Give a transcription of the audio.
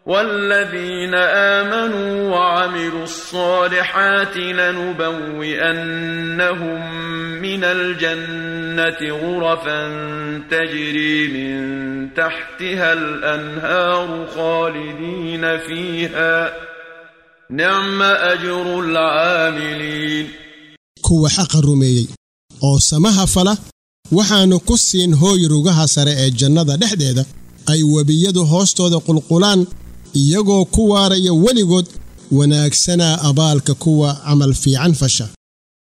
والذين آمنوا وعملوا الصالحات لنبوئنهم من الجنة غرفا تجري من تحتها الأنهار خالدين فيها نعم أجر العاملين kuwa xaqa rumeeyey oo samaha fala waxaannu ku siin hooy rugaha sare ee jannada dhexdeeda ay webiyadu hoostooda qulqulaan iyagoo ku waaraya weligood wanaagsanaa abaalka kuwa camal fiican fasha